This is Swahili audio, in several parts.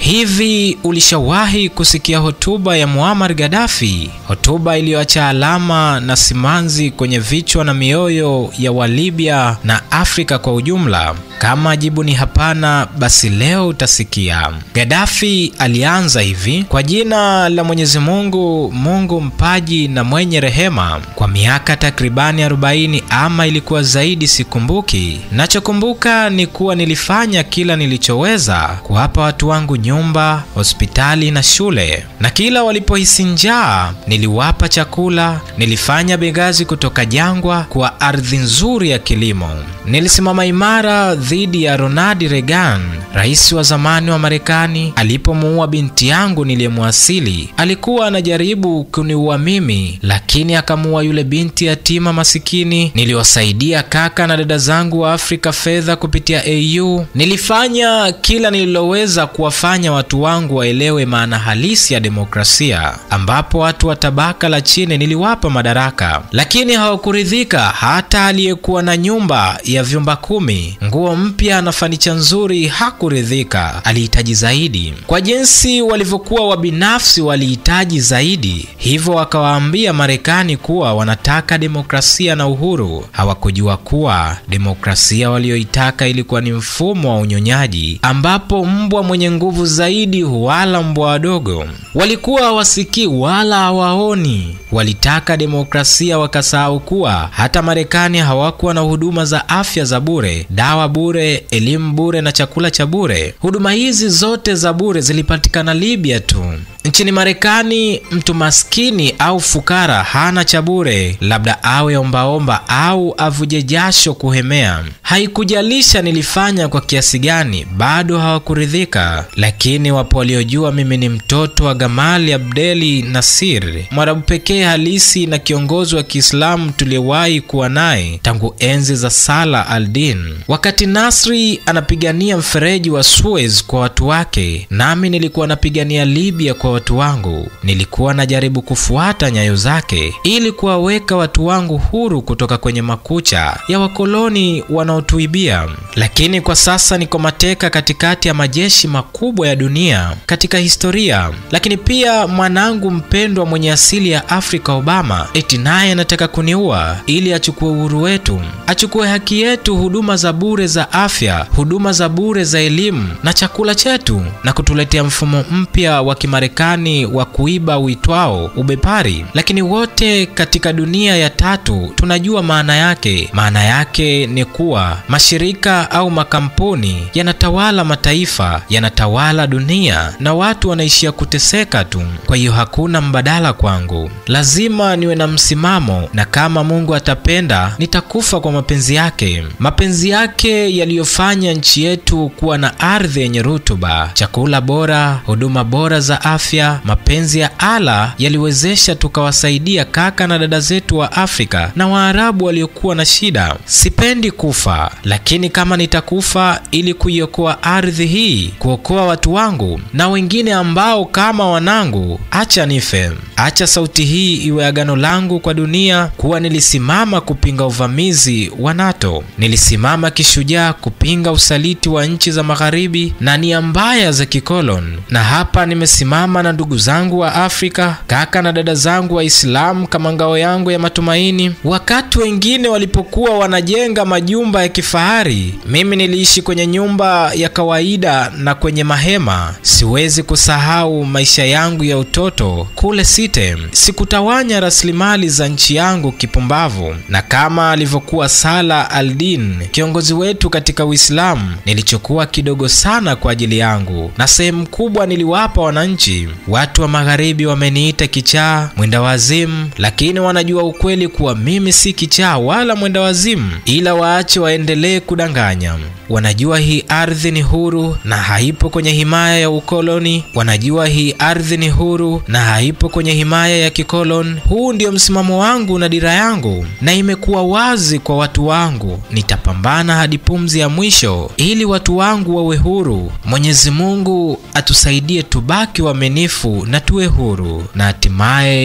Hivi ulishawahi kusikia hotuba ya Muammar Gaddafi, hotuba iliyoacha alama na simanzi kwenye vichwa na mioyo ya Walibya na Afrika kwa ujumla? Kama jibu ni hapana, basi leo utasikia. Gaddafi alianza hivi: kwa jina la Mwenyezi Mungu, Mungu mpaji na mwenye rehema. Kwa miaka takribani 40 ama ilikuwa zaidi, sikumbuki. Nachokumbuka ni kuwa nilifanya kila nilichoweza kuwapa watu wangu nyumba, hospitali na shule, na kila walipohisi njaa niliwapa chakula. Nilifanya Benghazi kutoka jangwa kuwa ardhi nzuri ya kilimo. Nilisimama imara dhidi ya Ronald Reagan, rais wa zamani wa Marekani. Alipomuua binti yangu niliyemwasili, alikuwa anajaribu kuniua mimi, lakini akamuua yule binti yatima masikini. Niliwasaidia kaka na dada zangu wa Afrika fedha kupitia AU. Nilifanya kila nililoweza kuwafanya watu wangu waelewe maana halisi ya demokrasia, ambapo watu wa tabaka la chini niliwapa madaraka, lakini hawakuridhika. Hata aliyekuwa na nyumba ya vyumba kumi, nguo mpya na fanicha nzuri hakuridhika, alihitaji zaidi. Kwa jinsi walivyokuwa wabinafsi, walihitaji zaidi, hivyo wakawaambia Marekani kuwa wanataka demokrasia na uhuru. Hawakujua kuwa demokrasia walioitaka ilikuwa ni mfumo wa unyonyaji, ambapo mbwa mwenye nguvu zaidi huwala mbwa wadogo. Walikuwa hawasikii wala hawaoni. Walitaka demokrasia, wakasahau kuwa hata Marekani hawakuwa na huduma za afya za bure, dawa bure, elimu bure na chakula cha bure. Huduma hizi zote za bure zilipatikana Libya tu. Nchini Marekani, mtu maskini au fukara hana cha bure, labda awe ombaomba au avuje jasho kuhemea. Haikujalisha nilifanya kwa kiasi gani, bado hawakuridhika. Lakini wapo waliojua mimi ni mtoto wa Gamali Abdeli Nasir, mwarabu pekee halisi na kiongozi wa Kiislamu tuliyewahi kuwa naye tangu enzi za Salah al-Din. Wakati Nasri anapigania mfereji wa Suez kwa watu wake, nami nilikuwa napigania Libya kwa watu wangu. Nilikuwa najaribu kufuata nyayo zake ili kuwaweka watu wangu huru kutoka kwenye makucha ya wakoloni wanaotuibia. Lakini kwa sasa niko mateka katikati ya majeshi makubwa ya dunia katika historia. Lakini pia mwanangu mpendwa mwenye asili ya Afrika, Obama, eti naye anataka kuniua ili achukue uhuru wetu, achukue haki yetu, huduma za bure za afya, huduma za bure za elimu na chakula chetu, na kutuletea mfumo mpya wa Kimarekani wa kuiba uitwao ubepari. Lakini wote katika dunia ya tatu tunajua maana yake. Maana yake ni kuwa mashirika au makampuni yanatawala mataifa, yanatawala dunia na watu wanaishia kuteseka tu. Kwa hiyo hakuna mbadala kwangu, lazima niwe na msimamo, na kama Mungu atapenda nitakufa kwa mapenzi yake, mapenzi yake yaliyofanya nchi yetu kuwa na ardhi yenye rutuba, chakula bora, huduma bora za afya. Mapenzi ya Allah yaliwezesha tukawasaidia kaka na dada zetu wa Afrika na Waarabu waliokuwa na shida. Sipendi kufa, lakini kama nitakufa ili kuiokoa ardhi hii, kuokoa watu wangu na wengine ambao kama wanangu, acha nife. Acha sauti hii iwe agano langu kwa dunia kuwa nilisimama kupinga uvamizi wa NATO. Nilisimama kishujaa kupinga usaliti wa nchi za magharibi na nia mbaya za kikoloni, na hapa nimesimama na ndugu zangu wa Afrika, kaka na dada zangu Waislamu kama ngao yangu ya matumaini. Wakati wengine walipokuwa wanajenga majumba ya kifahari, mimi niliishi kwenye nyumba ya kawaida na kwenye mahema. Siwezi kusahau maisha yangu ya utoto kule Site. Sikutawanya rasilimali za nchi yangu kipumbavu, na kama alivyokuwa Salah al-Din kiongozi wetu katika Uislamu, nilichokuwa kidogo sana kwa ajili yangu, na sehemu kubwa niliwapa wananchi. Watu wa magharibi wameniita kichaa, mwenda wazimu, lakini wanajua ukweli kuwa mimi si kichaa wala mwenda wazimu, ila waache waendelee kudanganya. Wanajua hii ardhi ni huru na haipo kwenye himaya ya ukoloni. Wanajua hii ardhi ni huru na haipo kwenye himaya ya kikoloni. Huu ndio msimamo wangu na dira yangu, na imekuwa wazi kwa watu wangu. Nitapambana hadi pumzi ya mwisho ili watu wangu wawe huru. Mwenyezi Mungu atusaidie tubaki waaminifu na tuwe huru, na hatimaye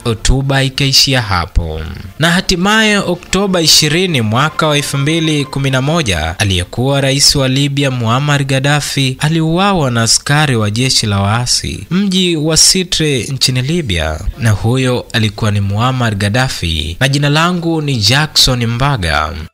hotuba ikaishia hapo. Na hatimaye Oktoba 20 mwaka wa 2011 aliyekuwa rais wa Libya Muammar Gaddafi aliuawa na askari wa jeshi la waasi mji wa Sirte nchini Libya, na huyo alikuwa ni Muammar Gaddafi, na jina langu ni Jackson Mbaga.